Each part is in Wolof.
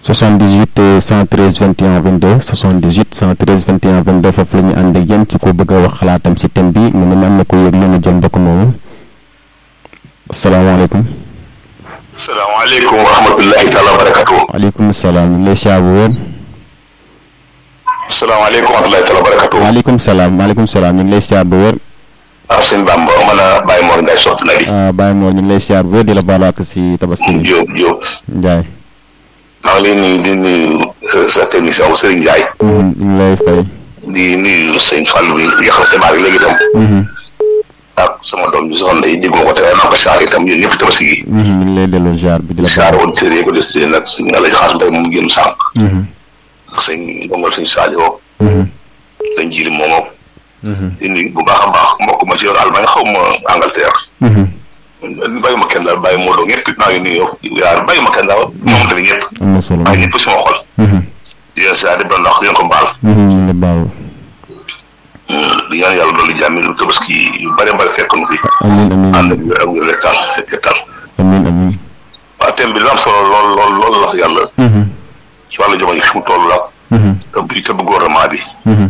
78 113 21 22 78 113 21 22 foofu la ñu ànd ak yéen ci ko bëgg a wax xalaatam si thème bi mu ne am na ko yëg lu ñu jël mbokk moomu asalaamaaleykum. salaamaaleykum wa rahmatullahi taala wa barakatu. waaleykum salaam ñu ngi lay siyaar bu wér. salaamaaleykum wa rahmatullahi taala wa barakatu. waaleykum salaam waaleykum salaam ñu ngi lay siyaar bu wér. ah sëñ Bamba mën a Baye Mor Ndiaye soxna na di. ah Baye Mor ñu ngi lay siyaar bu wér di la baalu ak si tabaski bi. Diop Diop. Ndiaye. maa ngi lay nuyu di nuyu sa technicien wu Serigne Ndiaye. ñu ngi lay fay. di nuyu sëñ Fall bi yaxal xibaar yi léegi itam. ak sama doom bi soxna yi déggoo ko te naa ko saar itam yéen ñëpp tabaski gi. ñu ngi lay delloo ziar bi di la saar woon tëree ko des nag suñu àll xaas mbay mu génn sànq. ak sëñ ndongal sëñ Sadio. sëñ Jili moomo. di nuyu bu baax a baax mbokk ma ci yoon Allemagne xaw ma Angleterre. bàyyi ma kenn daal bàyyi moo doon ñëpp naa ngi nuyu yaa bàyyi ma kenn daal moom tamit ñëpp. am na solo waaye ñëpp sama xol. di leen saa di doon ndax di leen ko baal. ñu ngi baal. di ñaan yàlla loolu jàmmi lu tabaski yu bare bare fekk nu fi. amiin amiin ànd ak ak wér rek taal fekk taal. amiin amiin. waaw thème bi lu am solo lool lool lool la yàlla. ci wàllu jamono fi mu toll la. te bu te bu gouvernement bi.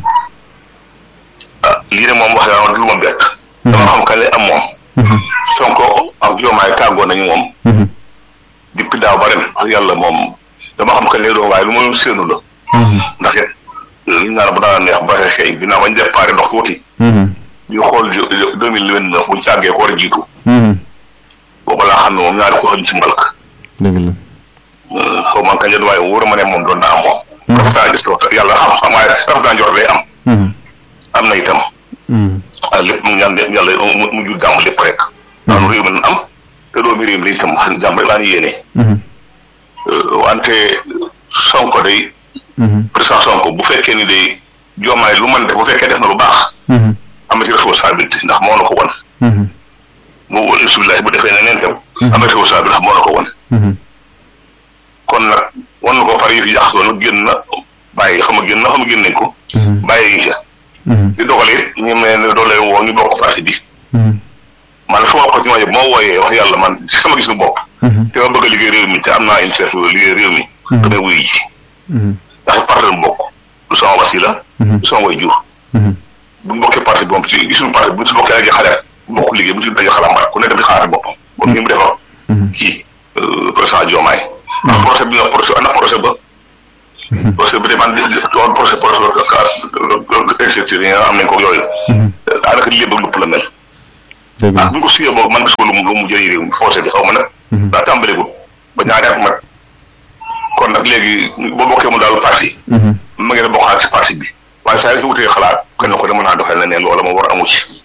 ah lii de moom wax dëgg yàlla lu ma bett. dama xam kañ lay am moom. Sonko ak Diomaye tàggoo nañu moom. depuis daaw ba ren ak yàlla moom dama xam kañ lay doon waaye lu ma séenu la. ndax it li ñu naan bu daan neex ba xëy bi naa bañ déparé ndox tuuti. ñu xool deux mille vingt neuf bu ñu càggee ko war a jiitu. boobu laa xam ne moom ñaari ko xam ci mbalk. dëgg la. xaw ma kañ la waaye wóor ma ne moom doon na am moom. rafetaa gis loolu yàlla xam-xam waaye rafetaa njort lay am. am na itam. ah lépp mu ñaan yàlla mu mu jur jàmm lépp rek. daanu réew mi nan am te doomi réew mi lañ itam jàmm rek laa ñu yéene. wante Sonko day. président Sonko bu fekkee ni day Diomaye lu man def bu fekkee def na lu baax. am na ci responsabilité ndax moo na ko won. mu wóor bisimilah bu defee neneen tam. am na responsabilité ndax moo na ko won. kon nag wan na ko pare yi fi jaxasoo nag génn na bàyyi xam nga génn na xam nga génn nañ ko. bàyyi yi ca. di dogal it ñu mel ne doo leen woo ñu bokk parti bi. man fu ma ko ci ma yëpp moo wooyee wax yàlla man ci sama gis nu bopp. te ma bëgg a liggéey réew mi te am naa interview liggéey réew mi. damay wuyu ji. ndax parti la bokk du sama wasila. du sama way jur. bu ñu bokkee parti bi moom ci gisuñu parti bu ñu si bokkee daje xale bokk liggéey bu ñu si daje xalaat ku ne dem di xalaat boppam. bon ni mu defar. kii président Diomaye. ndax procès bi nga procès ana procès ba. procès bi de man doon procès procès ba incertitude yi nga am nañ ko yooyu. daanaka lii bëgg lupp la mel. dëgg ah bu ñu ko suyee boobu man gis ko lu mu lu mu jëriñ réew mi procès bi xaw ma nag. daa tàmbaleegul ba ñaari at mat kon nag léegi boo bokkee mu daal parti. ma ngeen a bokkaat ci parti bi waaye saa yi fi wutee xalaat kenn ko dama naa doxal leneen wala ma war amu ci.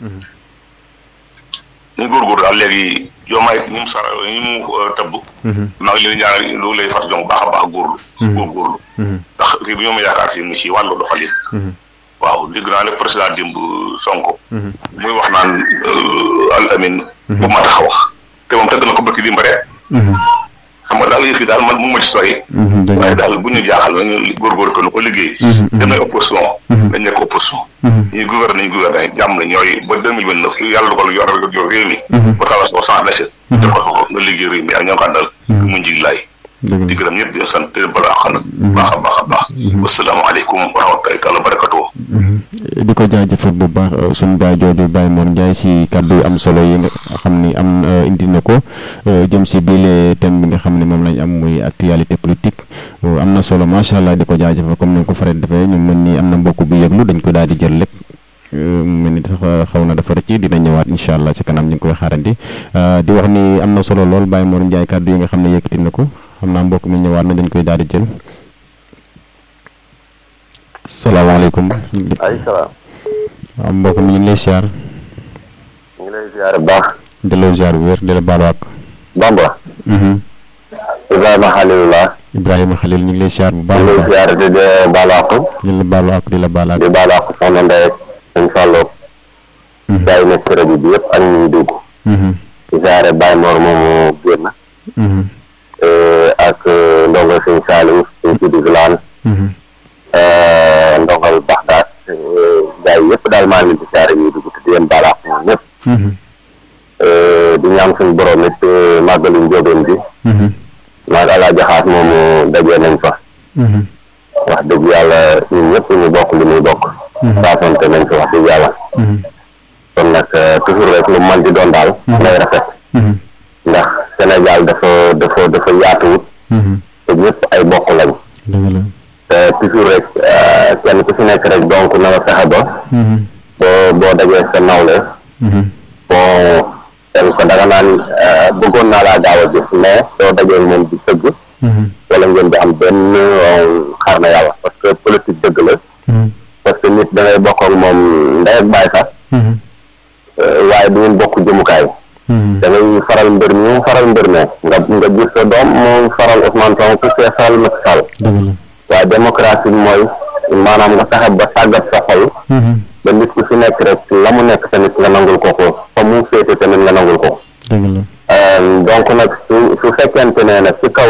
ñu góorgóorlu daal léegi Diomaye ñi mu sara ñi mu tëbb. maa ngi leen ñaanal lu lay fas jom baax a baax góorlu. góorgóorlu. ndax réew mi ñoo ma yaakaar ci ci wàllu doxalin. waaw dégg naa ne président démb Sonko. muy wax naan al amin. bu mat a wax te moom tëgg na ko bëkk dimb rek. xam nga daal yëf yi daal man mu ma ci sori. waaye daal bu ñu jaaxal nañu góorgóorlu ko nu ko liggéey. damay opposition. dañ nekk opposition. ñuy gouverner ñu gouverner jàmm na ñooy ba deux mille vingt neuf yàlla dogal yor yor réew mi. ba tawas ba sans déchet. def ko nga liggéey réew mi ak ñoo ko àndal. mu njig laay. di gërëm ñëpp di sant te balaa xam nag. baax a baax a baax. wasalaamaaleykum wa rahmatulahi taala wa barakatuh. di ko jaajëfal bu baax suñu baay jooju Baye Mor Ndiaye si kàddu yu am solo yi nga xam ni am indi na ko jëm si biile thème bi nga xam ne moom lañ am muy actualité politique am na solo macha allah di ko jaajëfal comme ni nga ko faral defee ñu mën ni am na mbokk bu yëglu dañ ko daal di jël lépp. mu mel ni sax xaw na dafa rëcc dina ñëwaat incha allah si kanam ñu ngi koy xaarandi di wax ni am na solo lool Baye Mor Ndiaye kàddu yi nga xam ne yëkkati na ko xam naa mbokk mi ñëwaat na dañ koy daal di jël. salaamaaleykum. ay salaam. waaw mbokk mi ñu ngi lay siyaar. ñu ngi lay siyaar bu baax. delloo siyaar bu wér di la baalu àq. Bamba. Ibrahima Khalilullah. Ibrahima Khalil ñu ngi lay siyaar bu baax. ñu ngi lay siyaar di la baalu àq. di la baalu àq di la baal àq. di baalu àq soxna Ndeye sëñ Fallou. gaa yi nekk ci rajo bi yëpp ak ñuy dugg. di siyaare Baye Mor moomu génn. ak ndongo sëñ Saliou sëñ Sidi Vilane. ndongal Baxdaat gaa yi yëpp daal maa ngi leen di siyaare ñuy dugg te di leen baal àq ñoom ñëpp. di ñaan suñu borom it màggalu njóobeen bi. maag Alaaji Xaas moomu dajee nañ fa. wax dëgg yàlla ñun ñëpp ñu bokk li muy bokk saasante nañ fi wax dëgg yàlla kon nag toujours rek lu man di doon daal lay rafet ndax Sénégal dafa dafa dafa yaatuwut te ñëpp ay bokk lañ te toujours rek kenn ku si nekk rek donc na nga fexe ba boo boo dajee sa nawle bon kenn ko danga naan bëggoon naa laa gaaw a gis mais soo dajee moom di tëgg wala ngeen di am benn xar na yàlla parce que politique dëgg la parce que nit da ngay bokk ak moom ndey ak baay sax waaye du ngeen bokk jëmukaay da ngay faral mbër mi moom faral mbër me nga nga gis sa doom moom faral Ousmane Sonko ku see faral Macky Sall waaye démocratie mooy maanaam nga fexe ba tàggat sa xol ba nit ku si nekk rek la mu nekk tamit nga nangul ko ko fa mu féete tamit nga nangul ko donc nag su su fekkente ne nag ci kaw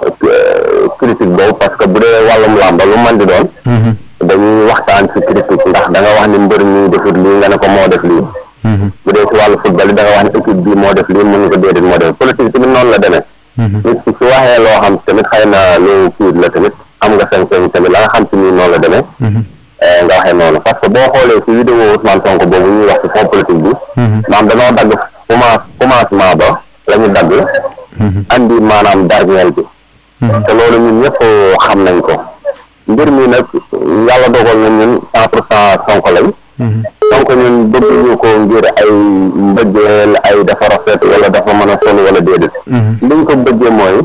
critique boobu parce que bu dee wàllum làmba lu man di doon dañuy waxtaan ci critique ndax da nga wax ni mbër mi defut lii nga ne ko moo def lii bu dee ci wàllu football yi da nga wax ni équipe bi moo def lii mun nga ko déedéet moo def politique tamit noonu la demee nit ki su waxee loo xam tamit xëy na lu kiit la tamit am nga sañ-sañ tamit la nga xam ci nii noonu la demee nga waxee noonu parce que boo xoolee ci vidéo Ousmane Sonko boobu ñuy wax ci fond politique bi maanaam dañoo dagg commence commencement ba la ñu dagg andi maanaam dernier bi te loolu ñun ñëpp xam nañ ko mbir mi nag yàlla dogal na ñun cent pour cent Sonko lañ donc ñun bëgg ñu ko ngir ay mbëggeel ay dafa rafet wala dafa mën a sonn wala déedéet liñ ko bëggee mooy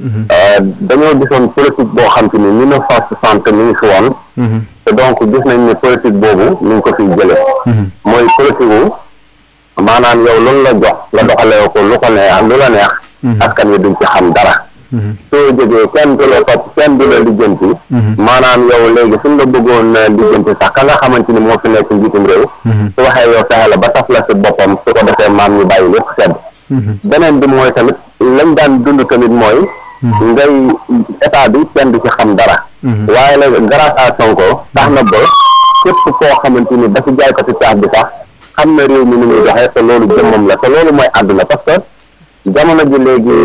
dañoo gisoon politique boo xam te ni mille neuf cent soixante mi ngi fi woon te donc gis nañ ne politique boobu ñu ngi ko fiy jële mooy politique wu maanaam yow loolu la jox nga doxalee ko lu ko neex lu la neex askan wi duñ ci xam dara soo jógee kenn du la topp kenn du la lijjanti maanaam yow léegi suñ la bëggoon lijjanti sax ka nga xamante ni moo fi nekk njiitum réew su waxee yow fexe la ba taf la si boppam su ko defee maam ñu bàyyi lépp sedd beneen bi mooy tamit lañ daan dund tamit mooy ngay état bi kenn du ci xam dara waaye nag grâce à Sonko tax na ba képp koo xamante ni ba ci jaaykati caaf bi sax xam na réew mi ni muy doxee te loolu jëmmam la te loolu mooy àdduna parce que jamono ji léegi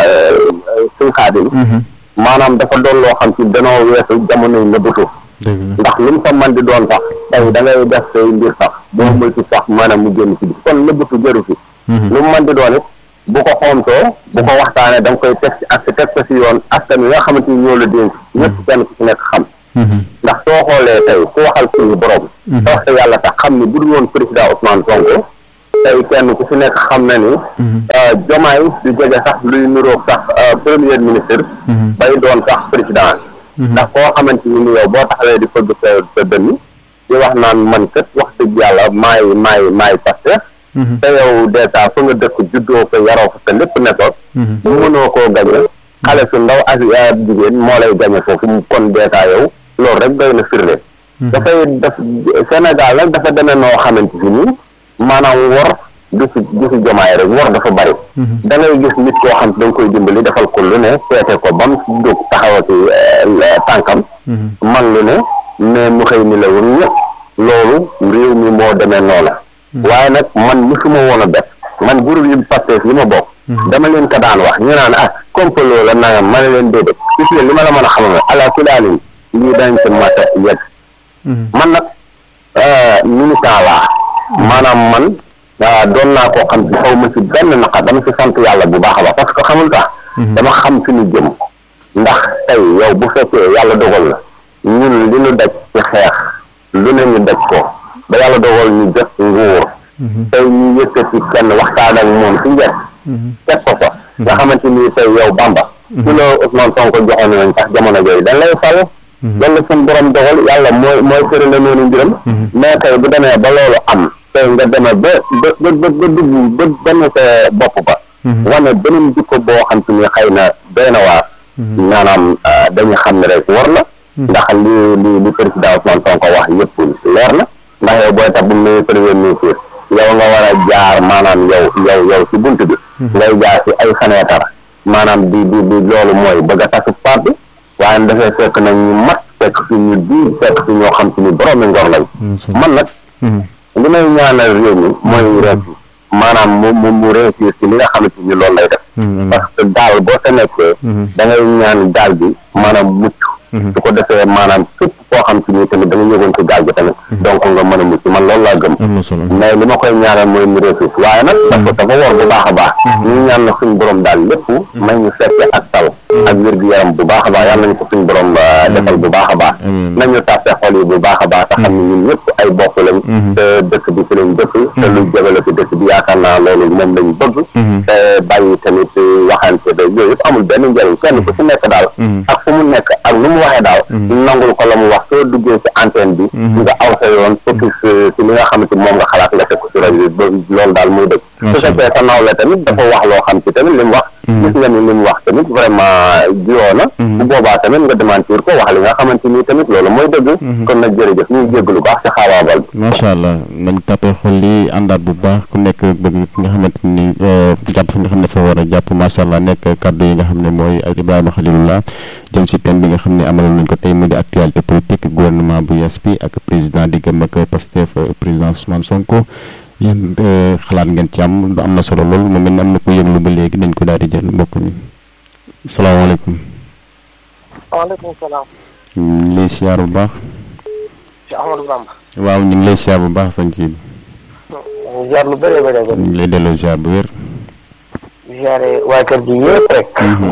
suñ xaadim maanaam dafa doon loo xam ci danoo weesu jamono yi nëbbatu ndax lu mu fa man di doon sax tey da ngay def say mbir sax boo mul ci sax maanaam mu génn ci bi kon nëbbatu jëru fi lu mu man di doon it bu ko xoontoo bu ko waxtaanee da nga koy teg ci ak teg ko si yoon askan wi nga xamante ni ñoo la dénk ñëpp kenn ku ci nekk xam ndax soo xoolee tey ku waxal suñu borom te wax yàlla tax xam ni bu dul woon président Ousmane Sonko tey kenn ku ci nekk xam na ni jomaay du jege sax luy nuroog sax premier ministre bay doon sax président ndax koo xamante ni yow boo taxawee di fëgg sa sa dënn di wax naan man kat wax dëgg yàlla maay maay maay Pastef te yow dèjà fa nga dëkk juddoo ko yaroo ko te lépp ne ko mënoo koo gañe xale su ndaw ak jigéen moo lay gañe foofu kon dèjà yow loolu rek doy na firnde dafay def Sénégal nag dafa demee noo xamante si nii maanaam wor du si du si jomaay rek wor dafa bari da ngay gis nit koo xam da nga koy dimbali defal ko lu ne seete ko ba mu jóg taxawati tànkam man lu ne mais mu xëy ni la woon ñëpp loolu réew mi moo demee noona waaye nag man musuma woon a bet man groupe yi Pastef yi ma bokk dama leen ko daan wax ñu naan ah complot la nangam ma ne leen déedéet gis nga li ma la mën a xamal ala kulaalin lii dañ ci mat a yegg man nag militant laa maanaam man doon naa koo xam ci xaw ma ci benn naqar dama ci sant yàlla bu baax a baax parce que xamul tax dama xam fi ñu jëm ndax tey yow bu fekkee yàlla dogal na ñun li ñu daj ci xeex lu ne ñu daj ko ba yàlla dogal ñu jot nguur tey ñu yëkkati kenn waxtaan ak moom ci njëkk teg ko fa nga xamante ni tey yow Bamba ci la Ousmane Sonko joxoon nañ sax jamono jooyu dañ lay fal loolu suñ borom dogal yàlla mooy mooy sëri la noonu mbiram mais tey bu demee ba loolu am tey nga demee ba ba ba ba dugg ba benn sa bopp ba wane beneen jikko boo xam te ni xëy na doy na waar maanaam dañu xam ne rek war la ndax li li li président Ousmane Sonko wax yëpp leer na ndax yow booy tax bu mu premier ministre yow nga war a jaar maanaam yow yow yow ci bunt bi ngay jaar ci ay fenêtre maanaam di di di loolu mooy bëgg a tas parti waaye dafay fekk nag ñu mat fekk fi ñu di fekk fi ñoo xam te ni boroomi ngor lañ man nag li may ñaanal réew mi mooy réussir maanaam mu mu mu réussir ci li nga xamante ni loolu lay def parce que daal boo sa nekkee da ngay ñaan daal bi maanaam mucc su ko defee maanaam képp koo xam si nii tamit da nga yëgoon ci gaal gi tamit donc nga mën a mucc man loolu laa gëm am na solo mais li ma koy ñaanal mooy mu réussir waaye nag dafa dafa war bu baax a baax ñu ñaan na suñu borom daal lépp may ñu fekke ak tal ak wér gu yaram bu baax a baax yàlla nañu ko suñu borom defal bu baax a baax nañu tàppe xol yi bu baax a baax te xam ne ñun ñëpp ay bokk lañ te dëkk bi fi lañ dëkk te lu jëmale ci dëkk bi yaakaar naa loolu moom lañu bëgg te bàyyi tamit waxante ba yooyu yëpp amul benn njëriñ kenn ku ci nekk daal ak fu mu nekk ak nu mu waxee daal nangul ko la mu wax soo duggee ci antenne bi nga aw sa yoon focus ci li nga xamante moom nga xalaat nga teg ko ci rajo bi loolu daal muy dëgg su fekkee sa nawle tamit dafa wax loo xam ci tamit li mu wax gis nga ni li mu wax tamit vraiment jiwoo na bu boobaa tamit nga démentir ko wax li nga xamante ni tamit loolu mooy dëgg kon nag jërëjëf ñu ngi jéggalu baax ci xaabaabal bi macha allah nañ tàppee xol li àndaat bu baax ku nekk bëgg ki nga xamante ni jàpp fi nga xam ne fa war a jàpp macha allah nekk kàddu yi nga xam ne mooy ak Ibrahima Khalilullah jëm si thème bi nga xam ne amaloon nañ ko tey mu di actualité politique gouvernement bu yees bi ak président di gëm ak Pastef président Ousmane Sonko yéen xalaat ngeen ci am am na solo lool mu mel ni am na ko yëglu ba léegi dañ ko daal di jël mbokk mi salaamaaleykum. waaleykum salaam. ñu ngi lay siyaar bu baax. ci Amadou Bamba. waaw ñu ngi lay siyaar bu baax sañ ci ziar lu bëree bëri ñu ngi lay delloo siyaar bu wér. ziare waa kër gi yëpp rek.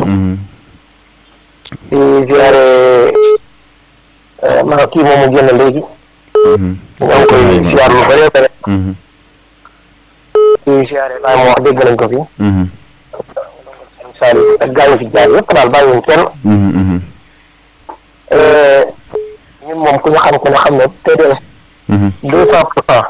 di ziare ma kii moomu génn léegi. ñoo ngi koy ziar lu bëree bëri. di ziare bàyyi ma wax dégg nañ ko fi. Sall ak gaa yi fi jaar yëpp daal bàyyiwuñ kenn. ñun moom ku ñu xam ku ne xam ne TDS. deux cent pour cent.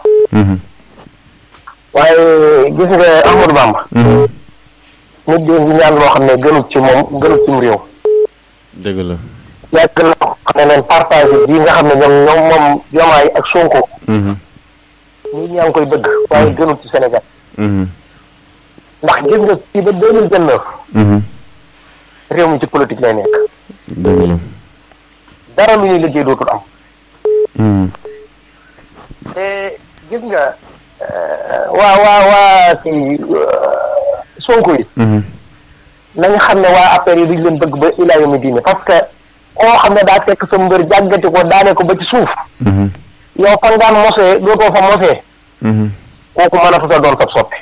waaye gis nga Amadou Bamba. nit di ñaan loo xam ne gënut ci moom gënut ci mu réew. dëgg la. yàgg na ko xam ne leen partage bii nga xam ne ñoom ñoom moom Diomaye ak Sonko. nit ñaa ngi koy bëgg waaye gënut ci Sénégal. ndax gis nga fii ba deux mille vingt neuf. réew mi ci politique lay nekk. dëgg la. dara lu ñuy liggéey dootul am. te gis nga waa waa waa kii Sonko yi. nañu xam ne waa affaire yi duñ leen bëgg ba ilaa yomi diine parce que koo xam ne daa fekk sa mbër jàggati ko daane ko ba ci suuf. yow fan ngaan mosee dootoo fa mosee. kooku mën a fa sa doon sab soppe.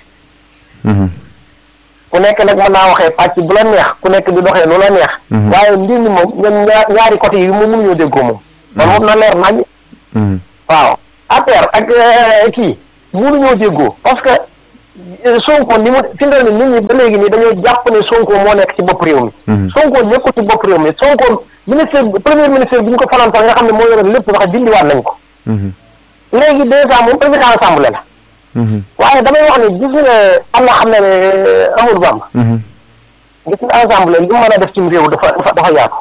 ku nekk nag mën naa waxee pàcc bu la neex ku nekk di doxee lu la neex. waaye mbir mi moom ñoom ñaari côté yi moom mënuñoo déggoo moom. man moom na leer nañ. waaw affaire ak kii mënuñoo déggoo parce que Sonko ni mu fi mu ne nit ñi ba léegi nii dañoo jàpp ne Sonko moo nekk ci bopp réew mi. Sonko nekkul ci bopp réew mi Sonko ministre premier ministre bi ñu ko faral sax nga xam ne moo yore lépp sax dindiwaat nañ ko. léegi dèjà moom président assemblée la. waaye damay wax ne gis nga am na xam ne Amadou Bamba. gis nga assemblée li mu mën a def ci réew dafa dafa dafa yaatu.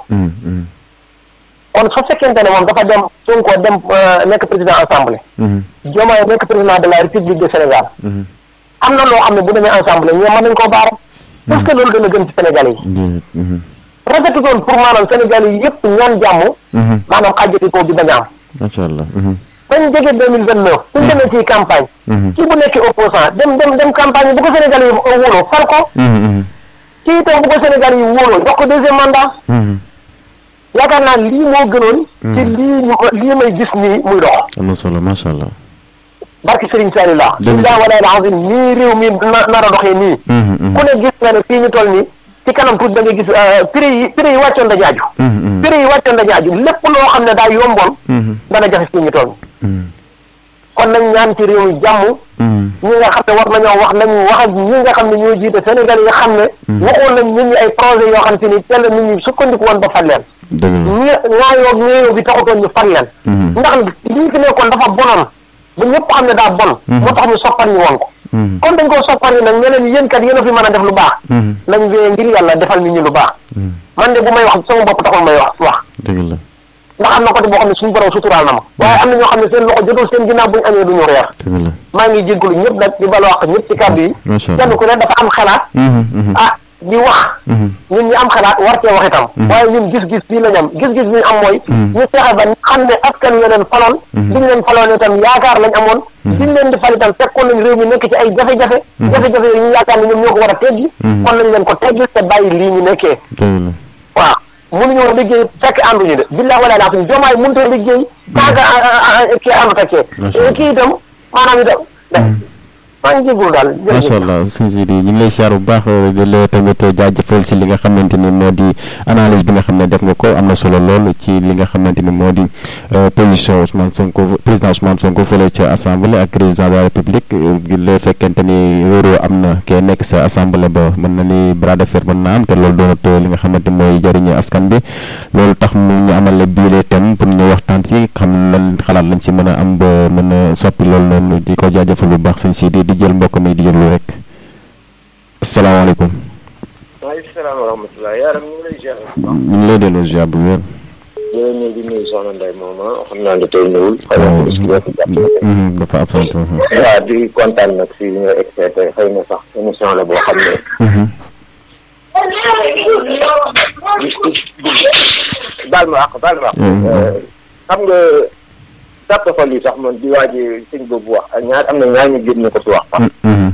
kon su fekkente ne moom dafa dem Sonko dem nekk président assemblée. Diomaye nekk président de la république du Sénégal. am na loo xam ne bu demee assemblée ñoom mën nañ koo baara. parce que loolu dana gën ci Sénégalais yi. rafetu doon pour maanaam Sénégalais yi yëpp ñaan jàmm. maanaam xàjjati ko bi bañ a am. macha allah. bañ jege deux mille vingt neuf suñ demee ci campagne kii bu nekkee opposant dem dem dem campagne bu ko Sénégal yi wóoloo fal ko kii itam bu ko Sénégal yi wóoloo jox ko deuxième mandat yaakaar naa lii moo gënoon ci lii ñu lii may gis nii muy dox am na solo macha allah barki Serigne Saliou la illa wala lazim nii réew mi nar a doxee nii ku ne gis nga ne fii ñu toll nii ci kanam tuuti da nga gis prix yi prix yi wàccoon da jaaju prix yi wàccoon da jaaju lépp loo xam ne daa yomboon dana jafe fii ñu toll kon nañ ñaan ci réew mi jàmm ñi nga xam ne war nañoo wax nañu wax ak ñi nga xam ne ñoo jiite Sénégal yi nga xam ne waxoon nañ nit ñi ay projet yoo xam te ni teel nit ñi sukkandiku woon ba fal leen ñi ñaayoo ñeeyoo bi taxutoon ñu fal leen ndax lii fi nekkoon dafa bonoon ba ñëpp xam ne daa bon moo tax ñu soppar ñu woon ko kon dañ koo soppar yi nag ñeneen yéen kat yéen a fi mën a def lu baax nañ wee ngir yàlla defal nit ñi lu baax man de bu may wax sama bopp taxul may wax wax dëgg la ndax am na côté boo xam ne suñu borom suturaal na ma waaye am na ñoo xam ne seen loxo jotul seen ginnaaw buñu añee duñu reer dëgg la maa ngi jéggalu ñëpp nag di bala wax ñëpp ci kàddu yi kenn ku ne dafa am xalaat ah di wax ñun ñi am xalaat war cee wax itam waaye ñun gis-gis bii lañ am gis-gis bi ñu am mooy ñu fexe ba xam ne askan wi leen faloon liñ leen faloon itam yaakaar lañ amoon liñ leen di fal itam fekkoon nañ réew mi nekk ci ay jafe-jafe jafe-jafe yooyu ñu yaakaar ne ñoom ñoo ko war a teggi kon nañ leen ko teggi te bàyyi lii ñu nekkee waaw mënuñoo liggéey fekk ànduñu de billahi wala laa jomaay mënut a liggéey tant que kii àndut ak kii kii itam maanaam itam maa ngi jégalu daal macha allah sëñ Sidi ñu ngi lay siyaar bu baax di la tamit jaajëfal si li nga xamante ni moo di analyse bi nga xam ne def nga ko am na solo lool ci li nga xamante ni moo di position Ousmane Sonko président Ousmane Sonko fële ca assemblée ak président de la république la fekkente ni wóoroo am na kee nekk sa assemblée ba mën na ni bras de fer mën na am te loolu doonat li nga xamante mooy jëriñu askan bi loolu tax mu ñu amal la biile thème pour ñu waxtaan si xam lan xalaat lañ si mën a am ba mën a soppi loolu noonu di ko jaajëfal bu baax sëñ Sidi di jël mbokk mi di jël rek asalaamaaleykum. maaleykum salaam wa rahmatulah yaaram ñu ngi lay ziar. ñu ngi lay delloo ziar bu wér. jërëjëf ñu ngi nuyu Soxna Ndeye moom xam naa ne tey ñëwul. xëy na bis bi dafa absent. waaw di kontaan nag si nga expliqué xëy na sax émission la boo xam ne. baal ma àq baal ma àq. xam nga sàpp xol yi sax man di waaj sëñ boobu wax ak ñaar am na ñaar ñu génn ko ci wax sax.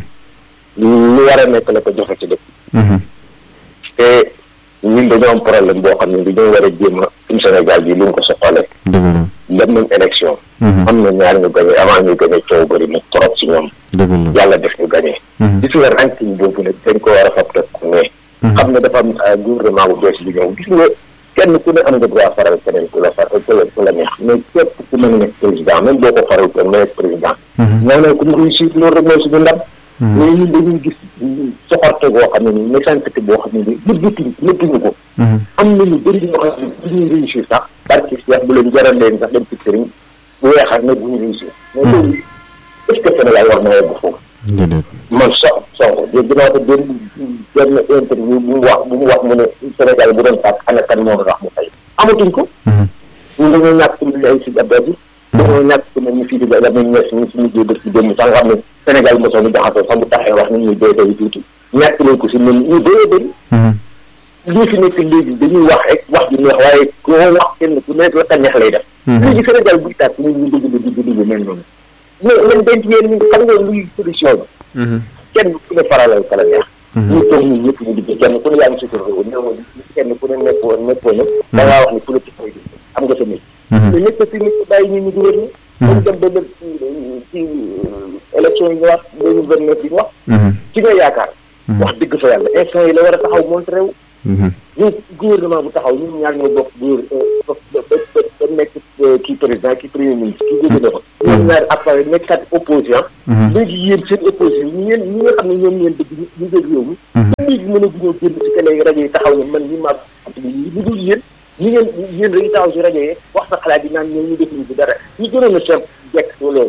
lu war a nekk la ko joxe ci dëkk. te ñun dañoo am problème boo xam ne dañoo war a jéem a suñu Sénégal bi lu ñu ko soxalee. dëgg la dem nañ élection. am na ñaar ñu gagné avant ñu gagné coow bëri na trop si ñoom. dëgg la yàlla def ñu gagné. gis nga ranking boobu nag dañ ko war a fab teg ko mais. xam ne dafa am gouvernement bu bees bi ñëw gis nga kenn ku ne am nga droit faral keneen ku la faral ku la ku la neex mais képp ku mën a nekk président même boo ko faral ko nga nekk président. ñoo ne ku mu réussir loolu rek mooy suñu ndam. mais ñun dañuy gis soxorte boo xam ne nii méchanceté boo xam ne nii nëbbatuñ nëbbuñu ko. am nañu bëri ñoo xam ne bu ñuy réussir sax. parce que Cheikh bu leen jaral leen sax dem ci sëriñ bu weexal ne bu ñu réussir. mais loolu est-ce que Sénégal war na yegg foofu. man so Sonko dégg naa ko benn benn interview bu mu wax bu mu wax mu ne Sénégal bu doon tàkk ana kan moo doon wax mu fay. amatuñ ko. ñun dañoo ñàkk ku mel ay si Abdou dañoo ñàkk ku mel ni fii di la muy ñes ñu si mujjee dëkk si démb sax nga xam ne Sénégal mosoo ñu jaxasoo sax bu taxee wax ni ñuy dee dee tuuti ñàkk nañ ko si ñun ñu dee bëri. lii fi nekk léegi dañuy wax rek wax ji neex waaye koo wax kenn ku nekk la ka neex lay def. léegi Sénégal buy tàkk ñun ñu dugg dugg dugg mel noonu. mais man denc ngeen ni xam nga luy solution bi. kenn ku ne faralal kala neex. ñu toog ñun ñëpp ñu liggéey kenn ku ne yaa ngi si réew néew kenn ku ne nekkoo nekkoo na da ngaa wax ni politique koy gis am nga sa métier. mais nekk si nit bàyyi ñu ñu gouverner. dañ dem ba lépp ci élection yi ñu wax deux mille vingt neuf yi ñu wax. ci nga yaakaar. wax dëgg fa yàlla instant yi la war a taxaw montré wu. ñun gouvernement bu taxaw ñun ñaar ñoo bokk góor ba ba ba nekk kii président kii premier ministre kii jóge na fa. ñoom ñaari appareil nekk kat opposition. léegi yéen seen opposition ñi ngeen ñi nga xam ne ñoom ngeen dëgg ñu ñu jël réew mi. léegi mën a guñoo génn ci télé rajo yi taxaw ne man ñi maa ñu dul yéen ñi ngeen yéen dañuy taxaw si rajo yi wax sa xalaat yi naan ñoom ñu def ñu ci dara ñu gënoon a seet jekk loolu.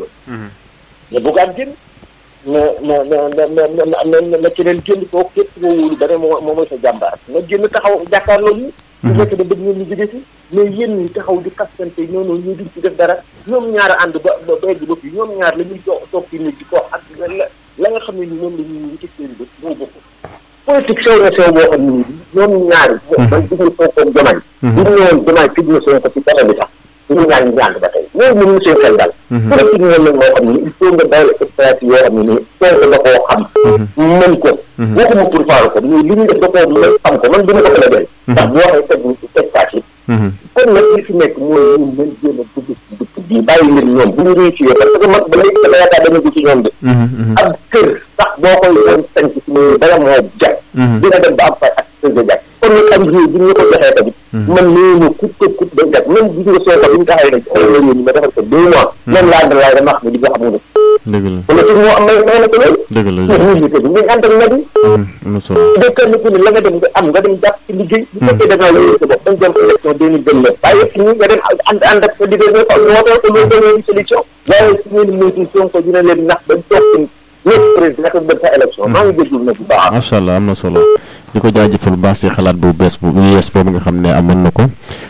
mais bugaan génn na na na na na na na keneen génn kooku képp koo wóolu ba ne moo moo mooy sa jàmbaar nga génn taxaw jàkkaarloo ñu. su fekkee ne bëgg ngeen ñu jóge si mais yéen ñi taxaw di kastante ñoo noonu ñu duñ ci def dara ñoom ñaar ànd ba ba ba egg ba fii ñoom ñaar la ñuy toog toog ci nit di ko ak la la nga xam ne ni moom la ñuy wuti seen bët moo bokk. politique sew na sew boo xam ne nii ñoom ñaar. man gis nga Sonko ak Diomaye. bu ñu ñëwoon Diomaye tëj na Sonko ci dara bi sax ñu ñaar ñu ànd ba tey loolu mënuñu seen xel daal. politique ñoom nag moo xam ne il faut nga dawal stratégie yoo xam ne nii Sonko da koo xam. mën ko. waxuma pour faaru ko mais li ñu def da koo mën xam ko man dina ko mën a dem. ndax bu waxee teg teg paas yi. kon nag li fi nekk mooy ñun nañ jéem a dugg ci dëkk bi bàyyi leen ñoom bu ñu réussir parce que man ba léegi dama yaakaar dama ko ci ñoom de. ak kër sax boo koy doon tënk ci muy dara moo jag. dina dem ba am fay ak kër ga jag. kon nag am réew bi ñu ko joxee tamit. man nee na kut kut kut day jag même gis nga soo ko bi ñu taxawee nag ay la ñu ma defal ko deux mois. même laa dalaay dama wax ni di ko xamul. dëgg la kon nag moo am may may na ko loolu. dëgg la mais ñun ñu ko ñu ànd ak nag yi. am na solo. de kenn ku ne la nga dem nga am nga dem jàpp ci liggéey. bu fekkee da ngaa la sa bopp dañ dem élection deux mille vingt neuf. waaye yëpp ñu nga dem ànd ànd ak sa liggéey nga xam wootee ko loolu dañoo di solution. waaye su ngeen moytu Sonko dina leen nax bañ toog nekk président naka dem sa élection. maa ngi jégalu nag bu baax. macha allah am na solo di ko jaajëfal bu baax si xalaat bu bees bu yees boobu nga xam ne amoon na ko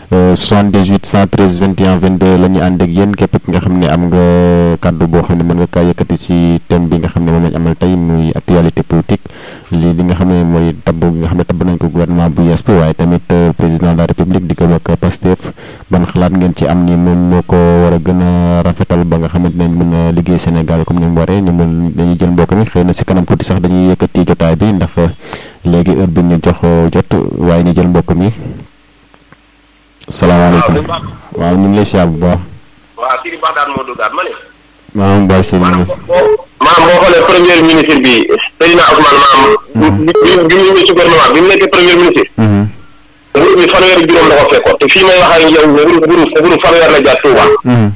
78 113 21 22 la ñuy ànd ak yéen képp ki nga xam ne am nga kàddu boo xam ne mën nga kaa yëkkati si thème bi nga xam ne moom lañ amal tey muy actualité politique lii li nga xam ne mooy tabb gi nga xam ne tabb nañ ko gouvernement bu yees bi waaye tamit président de la république di ko ak Pastef ban xalaat ngeen ci am ni moom moo ko war a gën a rafetal ba nga xamante ne mën a liggéey Sénégal comme ni mu waree ñu mën dañuy jël mbokk mi xëy na si kanam tuuti sax dañuy yëkkati jotaay bi ndax léegi heure bi ñu jox jot waaye ñu jël mbokk mi salaamaaleykum waaw ñu ngi lay siyaar bu baax waaw Sidi Baxdaan moo duggaat ma ne maa ngi bàyyi si maanaam boo xoolee premier ministre bi Seydina Ousmane maanaam bi bi bi mu ñëwee ci gouvernement bi mu nekkee premier ministre nguur bi fanweeri juróom la ko fekkoon te fii may wax ak yow nguuru nguuru nguuru fanweer la jaar Touba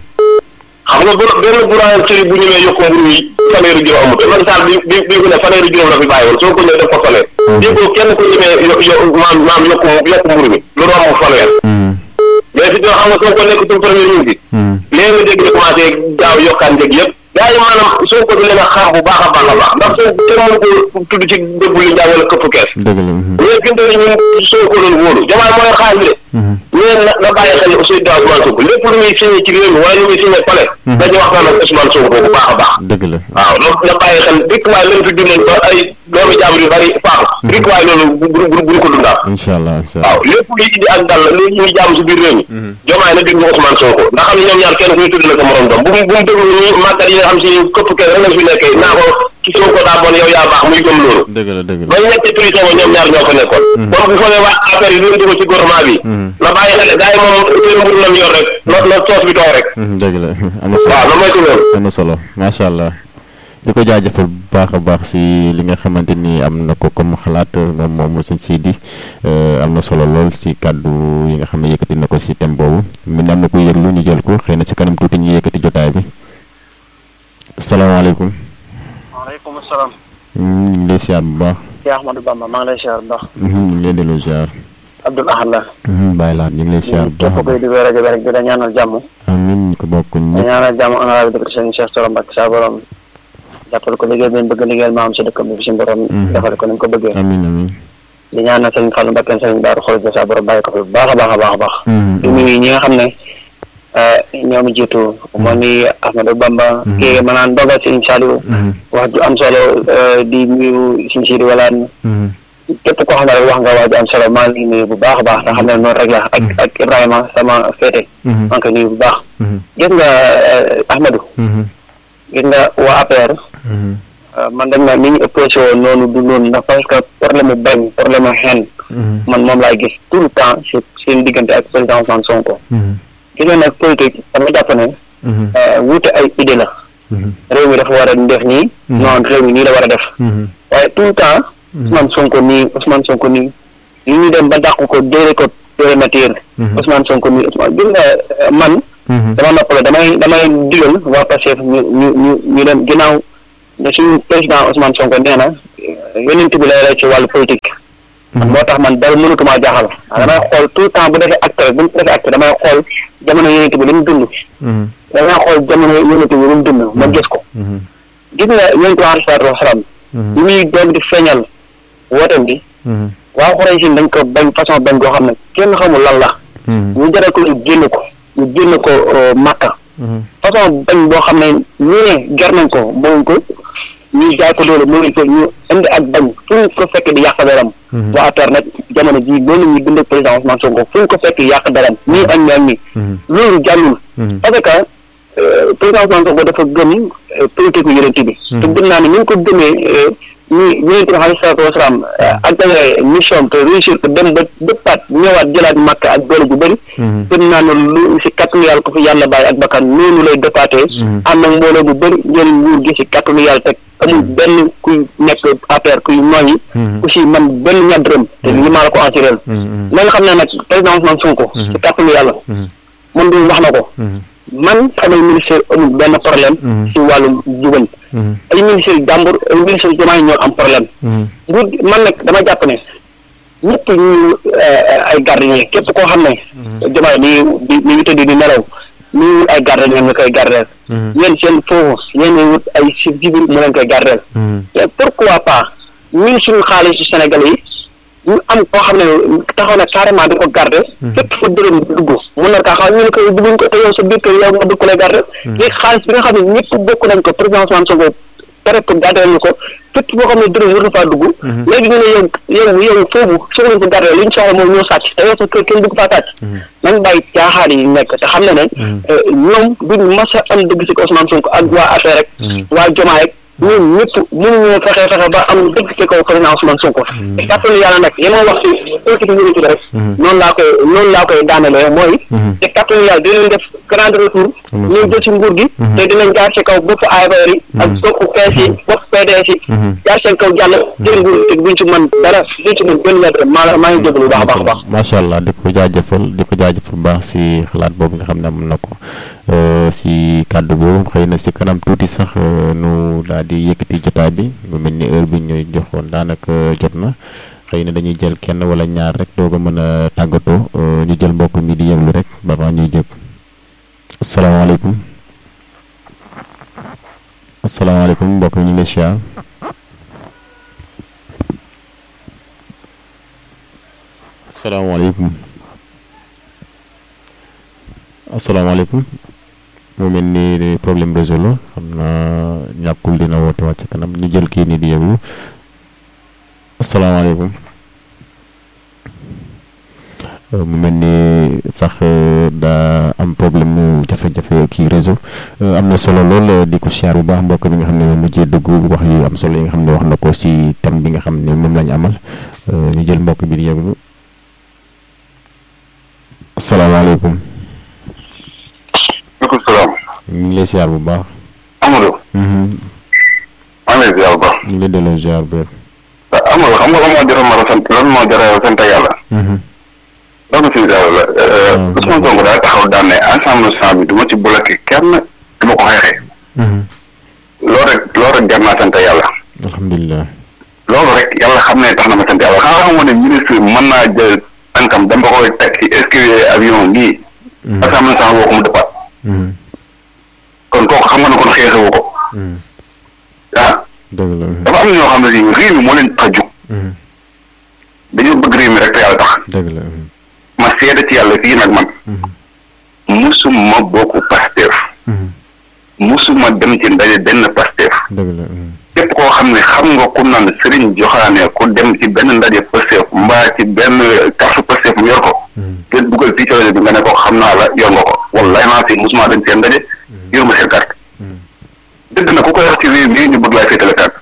xam nga bu benn boulangerie bu ñu nee yokk mburu yi fanweeri juróom amut man saal bi bi bi ko ne fanweeri juróom la fi bàyyi woon soo ko ñëwee def ko fanweer déggoo kenn ku ñemee yo yo maam maam yokku yokku mburu mi lu romb fanweer mais fi doo xam nga soo ko nekk suñu premier ministre léegi nga dégg ne commencé gaaw yokkaan njëg yëpp gaa yi maanaam soo ko leen a xaar bu baax a baax a baax ndax soo kenn mënu ko tudd ci dëbb li njaa wala këpp kees dëgg la mais fi mu toll nii ñun soo ko doon wóolu jamaay moo yor xaalis bi de mais na na bàyyi xel aussi daa Ousmane Sonko lépp lu muy signé ci réew mi wala lu muy signé pale dañu waxtaan ak Ousmane Sonko bu baax a baax dëgg la waaw na na bàyyi xel dikk waaye lañ fi dundoon ba ay doomu jàmbur yu bari faatu dikk waaye loolu bu bu bu bu ko dundaat incha allah incha waaw allah lépp luy indi ak dal lu ñuy jàmm si biir réew mi jomaay na déglu Ousmane Sonko ndax xam ne ñoom ñaar kenn ku ñu tudd na sa morom doom bu mu bu mu déglu ñi màggat yi nga xam si këpp kenn rek lañ fi nekkee naa ko ci Sonko daa bon yow yaa baax muy gëm loolu dëgg la dëgg la ba ñu nekk ci prison ba ñoom ñaar ñoo fa nekkoon kon bu foogee waa affaire yi lu dugg ci gouvernement bi na bàyyi xel gars yi moom seen mbir lam yor rek na na toos bi toog rek dëgg la am na solo waaw na moytu loolu am na solo macha allah di ko jaajëfal bu baax a baax si li nga xamante ni am na ko comme xalaat moom moom sëñ Sidi am na solo lool si kàddu yi nga xam ne yëkkati na ko si thème boobu mi am na ko yëglu ñu jël ko xëy na si kanam tuuti ñu yëkkati jotaay bi salaamaaleykum waaleykum salaam. ñu ngi lay siyaar bu baax Cheikh Ahmadou Bamba maa ngi lay siyaar bu baax. ñu ngi lay delloo siyaar Abdoul Ahad la. bàyyi laat ñu ngi lay siyaar bu baax a képp baax koy di rajo bi rek di la ñaanal jàmm. amiin ñu ko bokk di ñëpp ñaanal jàmm honorable député sëñ Cheikh Soro Mbacke saa borom jàppal ko liggéey bi ñu bëgg liggéeyal maam si dëkkam bi fi si borom. defal ko ni mu ko bëggee. amiin amiin di ñaanal sëñ Fallou Mbacke sëñ Daaru Xol saa borom bàyyi ko fi bu baax a baax a baax a baax. di nuyu ñi nga xam ne ñoom jiitu moo ni Ahmadou Bamba. kii ma naan dogal sëñ Saliou. wax ju am solo di nuyu sëñ Sidi Walaan képp koo xam ne rek wax nga waa ju am solo maa ngi nuyu bu baax a baax te xam ne noonu rek la ak ak Ibrahima sama féete maa ngi koy nuyu bu baax gis nga Ahmadou gis nga waa APR man dañ na ni ñu opposé woon noonu du noonu ndax parce que problème mu bañ problème mu xen man moom laay gis tout le temps si seen diggante ak président Ousmane Sonko gis nga nag politique dama jàpp ne wuute ay idée la réew mi dafa war a def nii non réew mi nii la war a def waaye tout le temps Ousmane Sonko nii Ousmane Sonko nii li ñu dem ba dàq ko déere ko périmètre Ousmane Sonko nii Ousmane gis nga man dama noppale damay damay digal waa Pastef ñu ñu ñu ñu dem ginnaaw ne suñu président Ousmane Sonko nee na yonent bi lay lay ci wàllu politique moo tax man dara mënutuma jaaxal damay xool tout le temps bu defee acte rek bu defee acte damay xool jamono yonent bi li mu dund damay xool jamono yonent bi li mu dund ma gis ko gis nga yonent bi alayhi salaatu wasalaam li muy doog di feeñal wootam bi waa Xuraysh dañ ko bañ façon bañ goo xam ne kenn xamul lan la ñu jaral ko ñu génn ko ñu génn ko Makka façon bañ boo xam ne ñu ne ger nañ ko mooy ko ñu jaay ko loolu mooy ko ñu indi ak bañ fu ñu ko fekk di yàq daram waa APR nag jamono ji loolu ñu bind président Ousmane Sonko fu ñu ko fekk yàq daram nii ak ñaan ñi loolu jàllul parce que président Ousmane Sonko dafa gëm politique yu yonent bi te gëm naa ne ñu ngi ko gëmee ñu yonent bi alayhi salaatu wasalaam ak mission te réussir ko dem ba dëppaat ñëwaat jëlaat màkk ak doole bu bëri gëm naa ne lu si kàttanu yàlla ko fi yàlla bàyyi ak bakkan noonu lay dëppaatee ànd ak mbooloo bu bëri jël nguur gi si kàttanu yàlla teg amul benn kuy nekk APR kuy nooyi aussi man benn ñadrëm te li maa la ko assuré na nga xam ne nag président Ousmane Sonko si kàttanu yàlla man du wax na ko man samay ministère amul benn problème si wàllu jubal ay ministère jàmbur ay ministère jamaay ñoo am problème nguur man nag dama jàpp ne ñëpp ñu ay gardien képp koo xam ne jamaay mi mi mi ngi tëdd di nelaw mi ngi wut ay gardien nga koy gardeel yéen seen foofu yéen wut ay si civil mu leen koy gardeel te pourquoi pas ñun suñu xaalis si Sénégal yi ñu am koo xam ne taxaw na carrément di ko garder fépp fa dërëm dugg mun na kaa xam ñu ne ko dugguñ ko te yow sa biir kër yow nga dugg ko lay garder léegi xaalis bi nga xam ne ñëpp bokk nañ ko président Ousmane Sonko pare pour garder ñu ko fépp boo xam ne dërëm war na faa dugg léegi ñu ne yow yow yow foofu soxla ko garder li ñu soxla mooy ñoo sàcc te yow sa kër kenn dugg faa sàcc nañ bàyyi caaxaan yi nekk te xam ne ne ñoom duñ mas a am dëgg si ko Ousmane Sonko ak waa affaire rek waa Jomaa rek ñun ñëpp mënuñoo fexe fexe ba am dëgg ci kaw président Ousmane Sonko te kàttanu yàlla nag li ma wax ci politique ngir rek noonu laa koy noonu laa koy daanelee mooy te kàttanu yàlla dinañ def grand retour ñu jël ci nguur gi te dinañ jaar ci kaw bopp APR yi ak bopp PS yi bopp PDS yi jaar seen kaw jàll jël nguur gi te duñ ci mën dara duñ ci mën benn mètre maa maa ngi jégalu baax a baax a baax macha allah di ko jaajëfal di ko jaajëfal bu baax si xalaat boobu nga xam ne am na ko si kàddu boobu xëy na si kanam tuuti sax nu daal di yëkkati jotaay bi mu mel ni heure bi ñuy joxoon daanaka jot na xëy na dañuy jël kenn wala ñaar rek doo ko mën a tàggatoo ñu jël mbokk mi di yëglu rek ba maa ñuy jëg asalaamaaleykum asalaamaaleykum mbokk mi ñu ngi lay siyaar asalaamaaleykum asalaamaaleykum mu mel ni problème réseau la xam naa ñàkkul dina woote waat ci kanam ñu jël kii nii di yëglu asalaamaaleykum mu mel ni sax daa am problème mu jafe-jafe kii réseau am na solo lool di ko siyaar bu baax mbokk bi nga xam ne moom mujjee dugg wax yu am solo yi nga xam ne wax na ko si thème bi nga xam ne moom lañu amal ñu jël mbokk bi di yëglu asalaamaaleykum. maaleykum salaam. ñu ngi lay siyaar bu baax. Amadou. maa ngi lay ziar bu baax. ñu ngi lay delloo ziar bu Amadou xam nga lan moo jar a mën a sant lan moo jar a sant yàlla. loolu si yàlla la Ousmane Sonko daa taxaw daan ne ensemble national bi du ma ci bloqué kenn du ma ko xeexee. loolu rek loolu rek jar naa sant yàlla. alhamdulilah. loolu rek yàlla xam ne tax na ma sant yàlla xanaa xamoon ne ministre bi mën naa jël tànkam dama koy teg ci escalier avion bii. ensemble national boo ko mu dëppaat. kon kooku xam nga ne kon xeexewu ko. ah. dëgg la. dafa am ñoo xam ne si réew mi moo leen tax a jug. dañoo bëgg réew mi rek te yàlla tax. dëgg la. ma seede ci yàlla fii nag man. musuma bokk Pastef. musuma dem ci ndaje benn Pastef. dëgg la. képp koo xam ne xam nga ku naan Serigne Joxaane ku dem ci benn ndaje Pastef mbaa ci benn carte Pastef mu yor ko. te dugal fii ci rajo bi nga ne ko xam naa la yor nga ko wallahi naa si musuma dem seen ndaje. yor ma seen carte. dëgg na ku koy wax ci réew mi ñu bëgg laa féetale carte.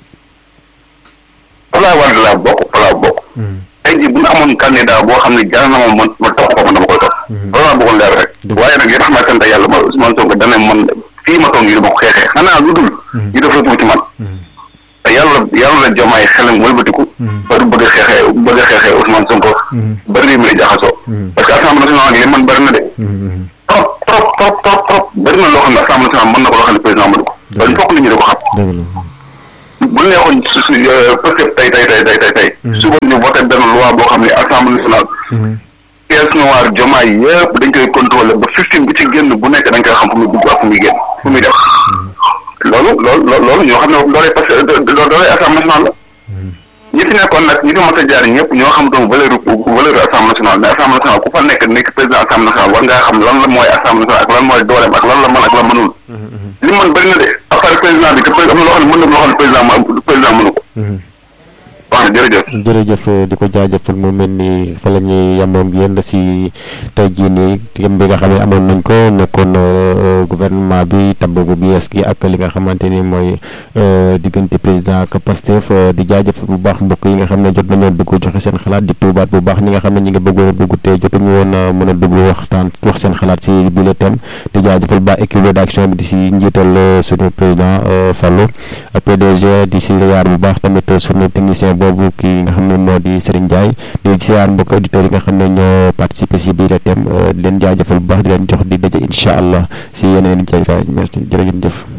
falaa war laa bokk falaa bokk. tey jii bu ñu amoon candidat boo xam ne jaar na ma man ma topp ko man dama koy topp. loolu laa bëggoon leer rek. waaye nag li tax ma sant yàlla ma Ousmane Sonko dana man fii ma toog yi dama ko xeexee xanaa lu dul. ñu def la ci man. te yàlla yàlla la jomaay xelam wëlbatiku. ba du bëgg a xeexee bëgg a xeexee Ousmane Sonko. bari réew mi di jaxasoo. parce que assemblée nationale li man bari na de. trop trop trop trop trop bari na loo xam ne assemblée nationale mën na ko loo xam ne président mënu ko. dañ fokk nit ñi di ko xam. dëgg la. bu neexoon su su peut être tey tey tey tey tey tey. suba ñu voté benn loi boo xam ne assemblée nationale. pièce noire jomaay yëpp dañ koy contrôlé ba fifteen bu ci génn bu nekk dañ koy xam fu muy dugg ak fu muy génn fu muy def. loolu loolu loolu ñoo xam ne loolee parce que loolee assemblée nationale la. ñi fi nekkoon nag ñi fi mos a jaar ñëpp ñoo xam donc valeur valeur assemblée nationale mais assemblée nationale ku fa nekk nekk président assemblée nationale war ngaa xam lan la mooy assemblée nationale ak lan mooy dooleem ak lan la mën ak lan mënul. li mën bëri na de à part président bi te am na loo xam ne mën na loo xam ne président président mënu ko. waaw jërëjëf. jërëjëf di ko jaajëfal mu mel ni fa la ñuy yemoon yéen si tey jii nii thème bi nga xam ne amoon nañ ko nekkoon gouvernement bi tabb bu bees gi ak li nga xamante ni mooy diggante président ak Pastef di jaajëfal bu baax mbokk yi nga xam ne jot nañoo dugg joxe seen xalaat di tuubaat bu baax ñi nga xam ne ñi nga bëggoon a dugg te jotuñu woon a mën a dugg waxtaan wax seen xalaat si bi le thème di jaajëfal baax équipe rédaction bi di si njiital suñu président Fallou PDG di si yaar bu baax tamit suñu technicien boobu kii nga xam ne moo di Serigne Ndiaye di siyaar mbokk auditeurs yi nga xam ne ñoo participé si biir thème di leen jaajëfal bu baax di leen jox di daje incha allah si yeneen i jërëjëf